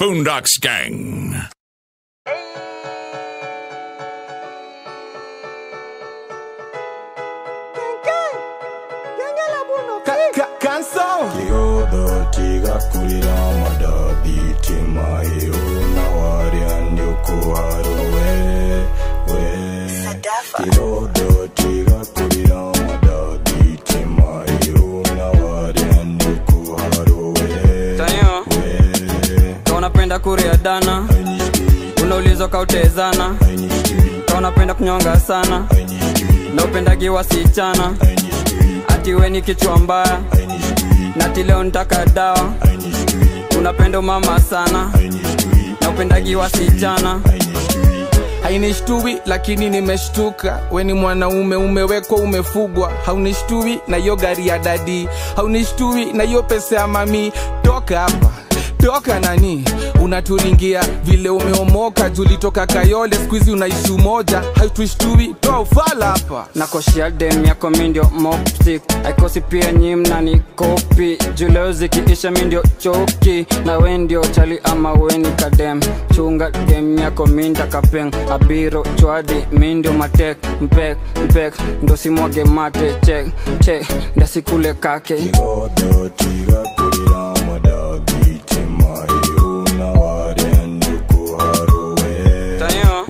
Boondocks Gang. Kigodho tigakurira madabitima iyo nawarya ndyokuharo we we Kigodho tigakurira madabitima iyo nawarya ndyokuharo we Tanyo, ka unapenda kuria dana unaulizwa kautezana ka unapenda kunyonga sana na upendagi wasichana ati we ni kichwa mbaya nati leo nitaka dawa unapenda umama sana na upendagi wasichana hainishtui lakini nimeshtuka we ni mwanaume umewekwa umefugwa haunishtui na hiyo gari ya dadi haunishtui na hiyo pesa ya mami toka hapa toka nani unaturingia vile umeomoka julitoka kayole skuizi unaishi umoja hautushtui toa ufala hapa nakoshia dem yako mindio mopsik aikosi pia nyi mnani kopi juleo zikiisha mindio choki na we ndio chali ama weni kadem chunga dem yako minda kapeng abiro chwadi mindio matek mpek mpek ndo simwage mate chek chek ndasikule kake Kigodho tigakurira madabitima iyo nawarya ndyokuharo we tayo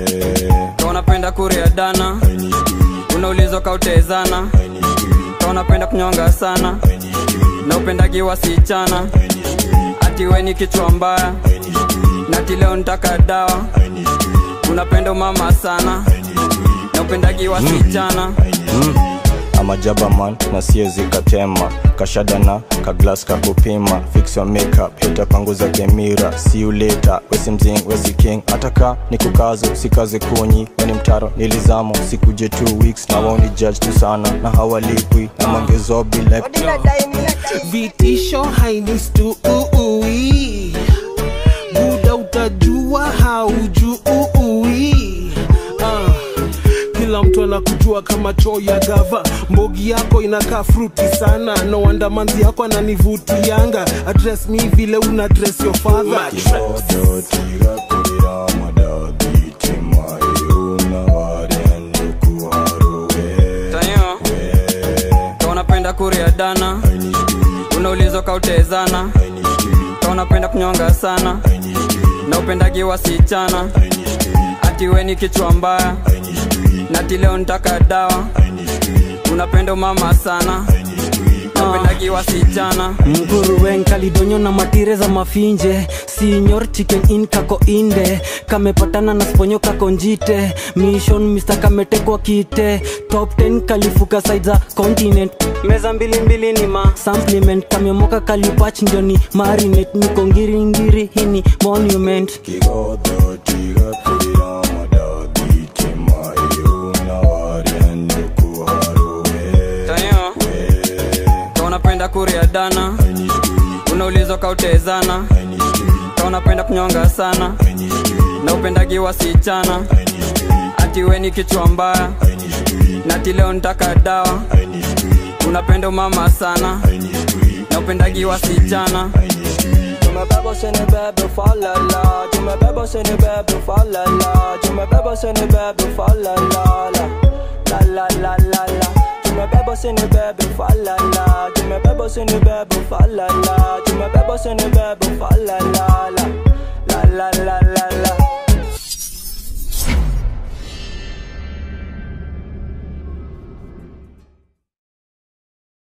ka unapenda kuria dana unaulizwa kautezana ka unapenda kunyonga sana na upendagi wasichana ati we ni kichwa mbaya nati leo nitaka dawa unapenda umama sana na upendagi wasichana amajaba man na siezi katema kashadana kaglas kakupima fix your makeup hita panguza kemira see you later wesi mzing wesi king ataka ni kukazo sikaze kunyi weni mtaro nilizamo sikuje two weeks na waoni judge tu sana na hawalipwi na mangezobi like vitisho hainistui buda utajua haujui ah. kila mtu anakujua kama choo ya gava mbogi yako inakaa fruti sana no wonder manzi yako ananivutianga address mi vile una dress your father Kigodho tigakurira madabitima iyo nawarya ndyokuharo we tayo ka unapenda kuria dana unaulizwa kautezana ka unapenda kunyonga sana na upendagi wasichana ati we ni kichwa mbaya nati leo nitaka dawa unapenda umama sana na upendagi wasichana mguruwen kalidonyo na matire za mafinje sinyor chicken in kako inde kamepatana na sponyo kako njite mission mr kametekwa kite top 10 kalifuka side za continent meza mbili mbili ni ma supplement kamemoka kalipach ndio ni marinate niko ngiringiri hini monument Kigodho tigakurira madabitima iyo nawarya ndyokuharo we tayo ka unapenda kuria dana unaulizwa kautezana ka unapenda kunyonga sana na upendagi wasichana ati we ni kichwa mbaya nati leo nitaka dawa unapenda umama sana na upendagi wasichana tumebeba sini bebe falala tumebeba sini bebe falala tumebeba sini bebe falala la la la la la tumebeba sini bebe falala tumebeba sini bebe falala tumebeba sini bebe falala la